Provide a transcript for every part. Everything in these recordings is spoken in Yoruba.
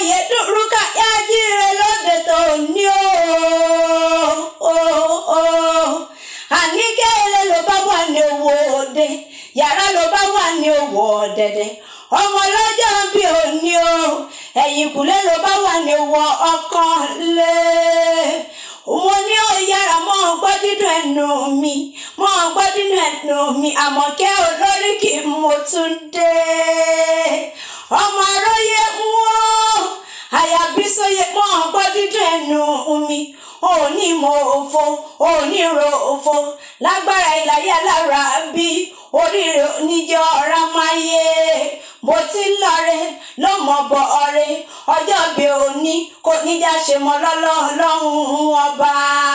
Oyèdúrúkà yájíire lóde tó ní o àníkẹ́ ilé ló bá wà ní owó òde yàrá ló bá wà ní owó ọ̀dẹ̀dẹ̀ ọmọ lọ́jọ́ bí òní o ẹ̀yìnkùlé ló bá wà ní owó ọkàn lé mo ní ó yára mọ́ ọ gbọ́ dídùn ẹnu mi mọ́ ọ gbọ́ dídùn ẹnu mi àmọ̀kẹ́ olórí kì í mo tún dé ọmọ aróyé ń wó àyàbí sóye mọ́ ọ gbọ́ dídùn ẹnu mi òní mo òfo òní ro òfo lágbára ìlàyé alára bí oríire oníjọ ọ̀rá máa yé bó ti ń lọrẹ ló mọ bọ ọrẹ ọjọ́ bí òní kò níjà ṣe mọ́ lọ́lọ́ọ̀lọ́hún ọba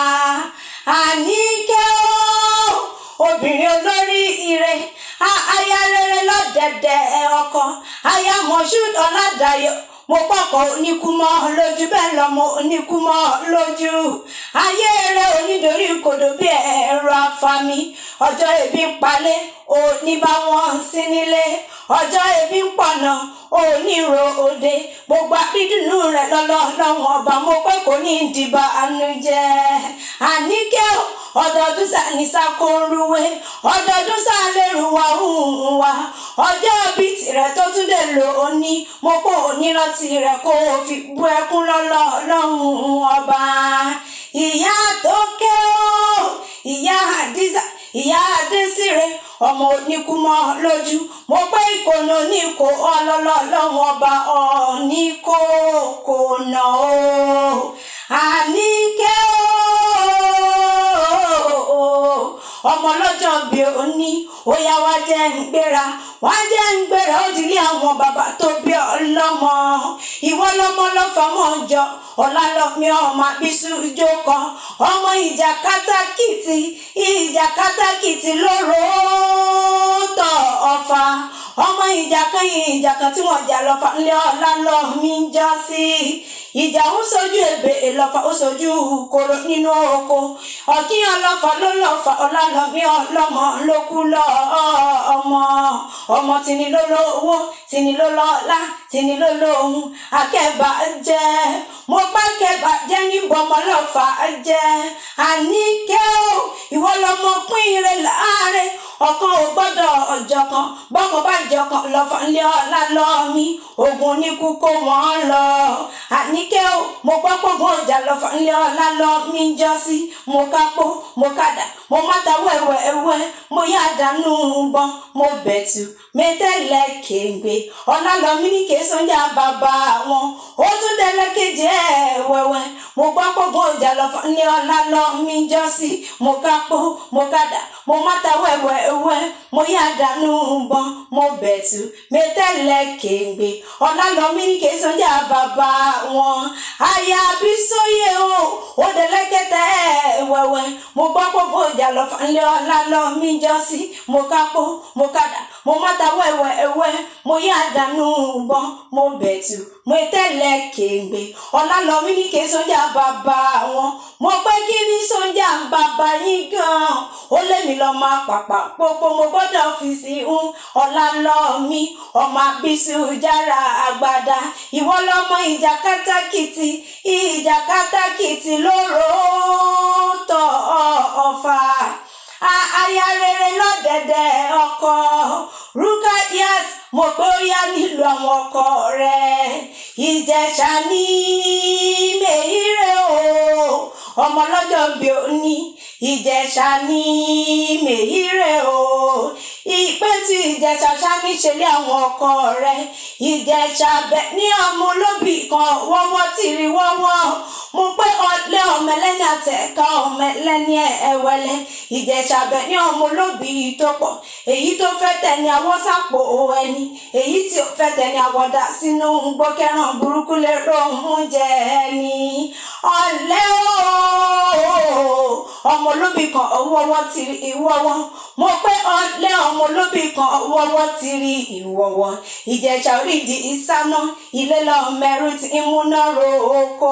àníkẹ́ ó obìnrin olórí ire aya rere lọ́dẹ̀dẹ̀ ọkọ aya moshood ọ̀làdàyọ̀ mo pọkàn oníkúmọ́ lójú bẹ́ẹ̀ lọ́mọ oníkúmọ́ lójú ayé rẹ onídòrí kòdò bí ẹ̀rọ afami ọjọ́ ebi ń palẹ̀ òní bá wọn sí nílé ọjọ́ ebi ń pọ̀nà òní ro òde gbogbo àbídùnú rẹ lọ́lọ́lọ́wọ́n ọba mo pé kò ní ìdìbò àánú jẹ́ àníkẹ́ ọdọọdún sàníṣà kò ń ruwé ọdọọdún sàlérù wa ń wa ọjọ́ bíi tirẹ̀ tó tún lè lò ó ní mo pò onírántí rẹ̀ kó o fi bú ẹkún lọ́lọ́ lọ́hùn ọba ìyá tó ké o ìyá àdìsá ìyá adésìrè ọmọ oníkúmọ lójú mo pé ìkònà oníkó ọlọlọ lọ́wọ́ ọba ọ̀ọ́ni kò kò nà ó àníkẹ́ o ọmọ lọ́jọ́ bí ó ní ó yá wá jẹ́ ń gbéra wá jẹ́ ń gbéra ó ti lé àwọn bàbá tó bí ọlọ́mọ ìwọ lọ́mọ lọ́fọ̀mọ́ jọ ọ̀làlọ́mí ọmọ àbísú ìjókòó ọmọ ìjà kátàkìtì ìjà kátàkìtì lóró tọ̀ ọ̀fà ọmọ ìjà kan ìjà kan tí wọ́n jà lọ́fà ńlẹ́ ọ̀làlọ́mí ń jọ sí ìjà ń sojú èbè lọ́fà ó sojú koro nínú oko ọ̀kín ọlọ́fà ló lọ́fà ọ̀làlọ́mí ọlọ́mọ ló kú lọ ọmọ ọmọ tìní ló lówó tìní ló lọ́lá tìní ló lóhun akẹ́bà jẹ́ mo bá kẹ́bà jẹ́ níbo ọmọ lọ́fà jẹ́ àníkẹ́ o ìwọ lọmọ pín ire láàárẹ̀ ọ̀kan ò gbọ́dọ̀ ọjọ́ kan bọ́kàn bá jọ kan lọ́fà ńlẹ́ ọ̀la lọ́ọ̀mí ogun oníkú kó wọ́n lọ àníkẹ́ o mo gbọ́ pọ̀gbọ́n ọjà lọ́fà ńlẹ́ ọ̀la lọ́ọ̀mí jọ sí mo kápó mo kàdà mo máta wẹ̀wẹ̀ ẹ̀wẹ̀ mo yá dànù bọ́n mo bẹ̀tù mẹ́tẹ́lẹ̀ kéńgbé ọ̀la lọ́ọ̀mí ní kẹsàn-án bàbá wọn ó tún dẹ́lẹ́ kejì ẹ̀ wẹ̀wẹ̀ mo gbọ́ pọ̀gbọ́n ọjà lọ́fà ńlẹ́ ọ̀la lọ́ọ̀mí jọ sí mo kápó mo kàdà mo máta wẹ̀wẹ̀ ẹ̀wẹ̀ mo yá dànù bọ́n mo bẹ̀tù mẹ́tẹ́lẹ̀ kéńgbé ọ̀la lọ́ọ̀mí ní kẹsàn-án bàbá wọn àyà bí sóyè o ó dẹ́lẹ́kẹ́tẹ́ wẹ̀wẹ̀ mo gbọ́ pọ̀gbọ́n ọjà lọ́fà ńlẹ́ ọ̀la lọ́ọ̀mí jọ sí mo kápó mo kàdà mo máta wẹ̀wẹ̀ ẹ̀wẹ̀ mo yá dànù bọ́n mo bẹ̀tù mo tẹ́lẹ̀ kéńgbé ọ̀la lọ́ọ̀mí ní kẹsàn-án bàbá wọn mo pẹ́ kí ní sọ́njà bàbá yín gan-an ó lé mi lọ́ọ́ máa pàpà pópó mo gbọ́dọ̀ fi sí ń ọ̀la lọ́ọ̀mí ọmọ àbísí jára àgbàdá ìwọ lọ́mọ ìjà kátàkìtì ìjà kátàkìtì lóró tọ̀ ọ̀fà aya rere lọ́dẹ̀dẹ̀ ọkọ Rukayat mo pé ó yá nílùú àwọn ọkọ rẹ̀ Ìjẹ̀ṣà ní mèírè o ọmọ lọ́jọ́ bí ó ní Ìjẹ̀ṣà ní mèírè o ìpè tí Ìjẹ̀ṣà sami ṣẹlẹ̀ àwọn ọkọ rẹ̀ Ìjẹ̀ṣà bẹ̀ ní ọmọ olóbì kan wọ́wọ́ tìrì wọ́wọ́ mo pé ọlẹ́ ọmọ ẹlẹ́ni àtẹ̀ká ọmọ ẹlẹ́ni ẹ̀wẹ̀lẹ́ Ìjẹ̀ṣà bẹ̀ ní ọmọ olóbì tó pọ̀ èyí tó fẹ́ tẹ̀ni àwọn sápò ẹni èyí tí ó fẹ́ tẹ̀ni àwọ̀dà sínú gbọ́kẹ́ràn burúkú lè rohun jẹ ẹni ọ̀lẹ́ ooo ọmọ olóbì kan ọwọ́wọ́ ti rí ìwọ́wọ́ mo pé ọ̀lẹ́ ọmọ olóbì kan ọwọ́wọ́ ti rí ìwọ́wọ́ Ìjẹ̀ṣà orídìí ìsáná ilé lọ́ọ́ mẹ́rù tí ń múná ro oko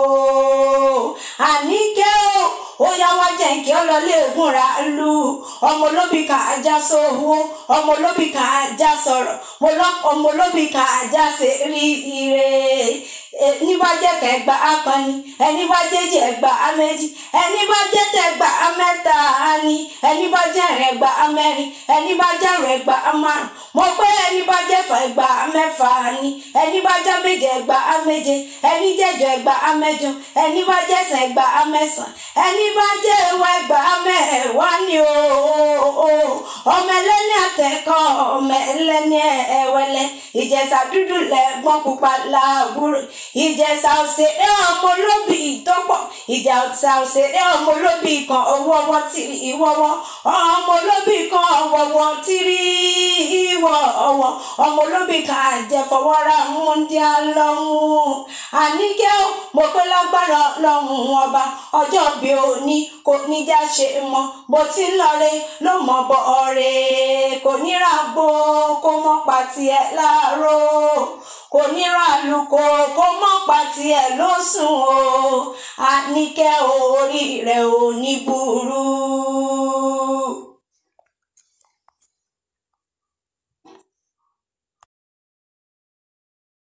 àníkẹ́ o ó yá wá jẹ́ kí ọ lọ léegun ra lu ọmọ olóbì kan ajá sówó ọmọ olóbì kan ajá sọ̀rọ̀ mo lọ ọmọ olóbì kan ajá ṣe rí ire ní bá jẹ́ kẹgbà akọni ẹni bá jẹ́jì ẹgbà méjì ẹni bá jẹ́ tẹgbà mẹ́ta ni ẹni bá jẹ́ ẹgbà mẹ́rin ẹni bá jẹ́ ẹgbà márùn mo pé ẹni bá jẹ́ fà ẹgbà mẹ́fà ni ẹni bá jẹ́ méje ẹgbà méje ẹni jẹ́jọ ẹgbà mẹ́jọ ẹni bá jẹ́ sàn ẹgbà mẹ́sàn ẹni bá jẹ́ ẹwà ẹgbà mẹ́wàá ni o ọmọ ẹlẹ́ni àtẹ̀kọ́ ọmọ ẹlẹ́ni ẹ̀wẹ̀lẹ̀ ìjẹ̀ṣà dúdú lẹ́gbọ́n pupa làbúrò ìjẹ̀ṣà òṣèré ọmọ olóbì tó pọ̀ ìjẹ̀ṣà òṣèré ọmọ olóbì kan owó ọwọ́ tìrì ìwọ́wọ́ ọmọ olóbì kan ọwọ́wọ́ tìrì ìwọ́ ọwọ́ ọmọ olóbì kan àjẹfọwọ́ra múndí alọ́hún àníkẹ́ ó mo pé lágbára lọ́hún ọba ọjọ́ bí òní kò ní já ṣe mọ́ bó ti ń lọre ló mọ̀ bọ̀ ọ̀rẹ́ kò ní ra gbó kó mọ́ pa tiẹ̀ láàárọ̀ kò ní ra àlùkò kó mọ́ pa tiẹ̀ ló sùn o àníkẹ́ orí rẹ̀ ò ní burú.